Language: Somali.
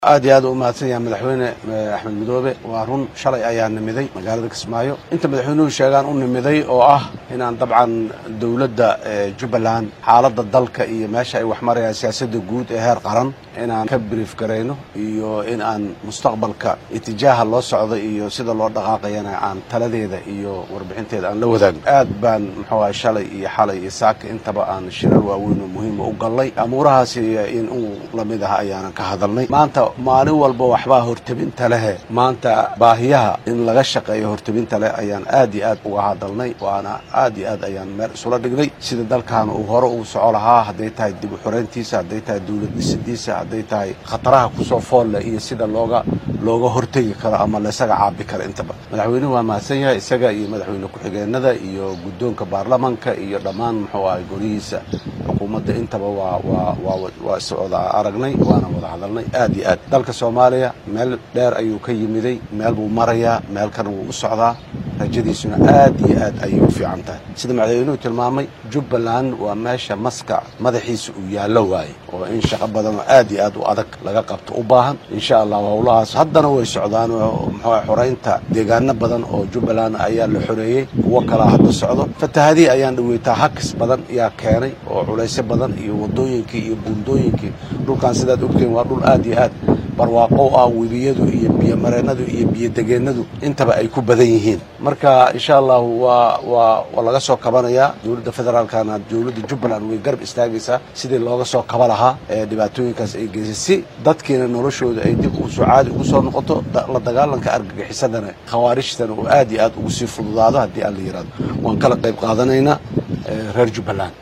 aad iyo aad u mahadsan yahay madaxweyne axmed midoobe waa run shalay ayaa nimiday magaalada kismaayo inta madaxweynuhu sheegaan u nimiday oo ah inaan dabcan dowladda jubbaland xaaladda dalka iyo meesha ay wax marayaan siyaasadda guud ee heer qaran inaan ka brief garayno iyo in aan mustaqbalka itijaaha loo socdo iyo sida loo dhaqaaqayana aan taladeeda iyo warbixinteeda aan la wadaagno aad baan muxuu ahay shalay iyo xalay iyo saaka intaba aan shirar waaweyn oo muhiima u gallay amuurahaasi in uu lamid ah ayaanan ka hadalnay maanta maalin walba waxbaa hortebinta lehe maanta baahiyaha in laga shaqeeyo hortebinta leh ayaan aad iyo aad uga hadalnay waana aad iyo aad ayaan meel isula dhignay sida dalkaana uu hore uu soco lahaa hadday tahay dib u xoreyntiisa hadday tahay dowlad dhisidiisa hadday tahay khataraha kusoo foolle iyo sida looga looga hortegi karo ama laisaga caabi karo intaba madaxweynuhu waa mahadsan yahay isaga iyo madaxweyne ku-xigeenada iyo guddoonka baarlamanka iyo dhammaan muxuu ahay golihiisa xukuumadda intaba waa waa waa waa is wada aragnay waana wada hadalnay aad iyo aad dalka soomaaliya meel dheer ayuu ka yimiday meel buu marayaa meel kana wuu u socdaa rajadiisuna aad iyo aad ayay u fiican tahay sida madaxweynuhu tilmaamay jubbaland waa meesha maska madaxiisa uu yaallo waaye oo in shaqo badan oo aad iyo aad u adag laga qabto u baahan insha allahu howlahaas haddana way socdaan oo muxuu xoreynta deegaano badan oo jubbaland ayaa la xoreeyey kuwo kalaa hadda socdo fatahadii ayaan dhaweytaa hakis badan yaa keenay oo culaysyo badan iyo wadooyinkii iyo buundooyinkii dhulkan sidaad ogteen waa dhul aad iyo aad barwaaqow ah webiyadu iyo biyomareennadu iyo biyodegeennadu intaba ay ku badan yihiin marka insha allahu waa waa waa laga soo kabanayaa dowladda federaalkana dowladda jubbaland way garab istaagaysaa sidii looga soo kaba lahaa ee dhibaatooyinkaas ay geysay si dadkiina noloshooda ay dib usoo caadi ugu soo noqoto la dagaalanka argagixisadana khawaarijtana uu aad iyo aad ugu sii fududaado haddii aan la yidhahdo waan kala qayb qaadanaynaa reer jubbaland